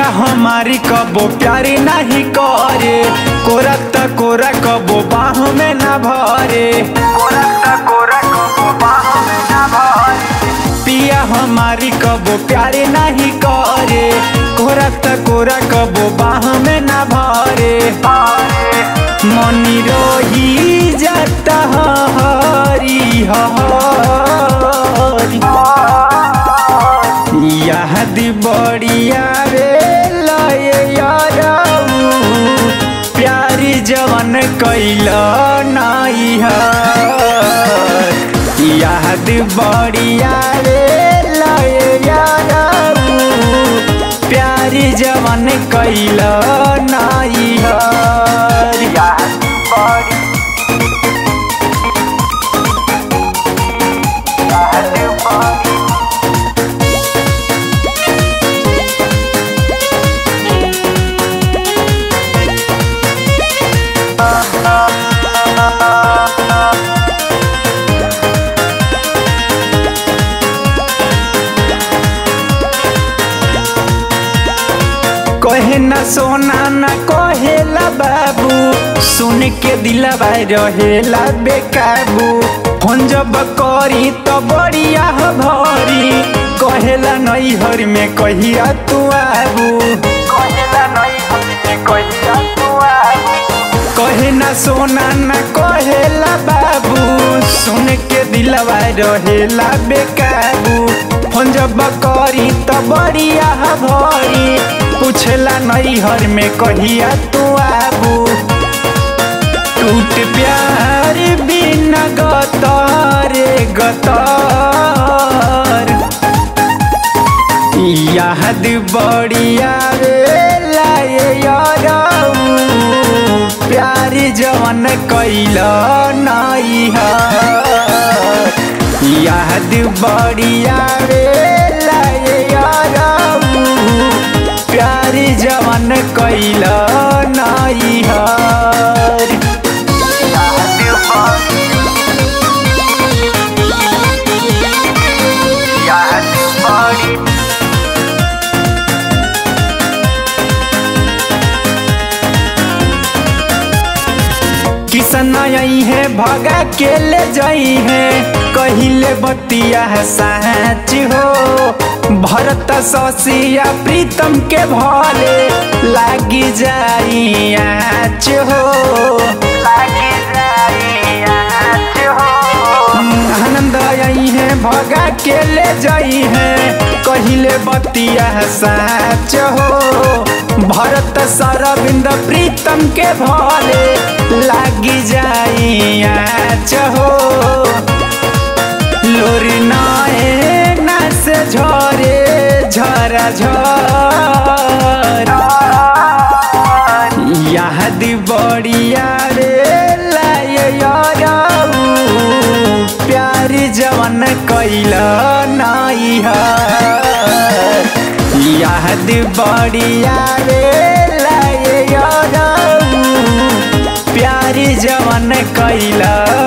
पिया हमारी कबो प्यारी नहीं करे कोरा त कोरा कबो बाह में ना भरे कोरा त कोरा कबो बाह में ना भरे पिया हमारी कबो प्यारी नहीं करे कोरा त कोरा कबो बाह में ना भरे मनी रोही जाता हरी हरी याद बढ़िया रे लय यारऊ प्यारी जवन कैल नाई याद बढ़िया रे लय यारऊ प्यारी जवन कैल नाई याद बड़ी याद बड़ी कहे न सोना न कहेला बाबू सुन के दिलवा रहेला बेकाबू फोन जब करी तो बढ़िया भरी कहेला नई हर में कहिया तू आबू कहेला नई हर में कहिया तू आबू कहे न सोना न कहेला बाबू सुन के दिलवा रहेला बेकाबू फोन जब करी तो बढ़िया भरी पूछला नई हर में कहिया तू आबू टूट प्यार बिना गतारे गतार याद बढ़िया रे लाए यारऊ प्यार जवन कैल नाई याद बढ़िया रे लाए यारऊ प्यार जवन कैल नाई याद बड़ी किसन आई है भगा के ले जाई है कहिले बतिया है साच हो भरत ससिया प्रीतम के भले लागी जाई आच हो लागी जाई आच हो आनंद आई है भगा के ले जाई है कहिले बतिया है साच हो भरत सरविंद प्रीतम के भले लागी जाई आच हो लोरी नाए ना से झरे झरा झर याद बढ़िया रे लाए यारऊ प्यार जवन कैल नाई याद बढ़िया रे लाए यारऊ प्यार जवन कैल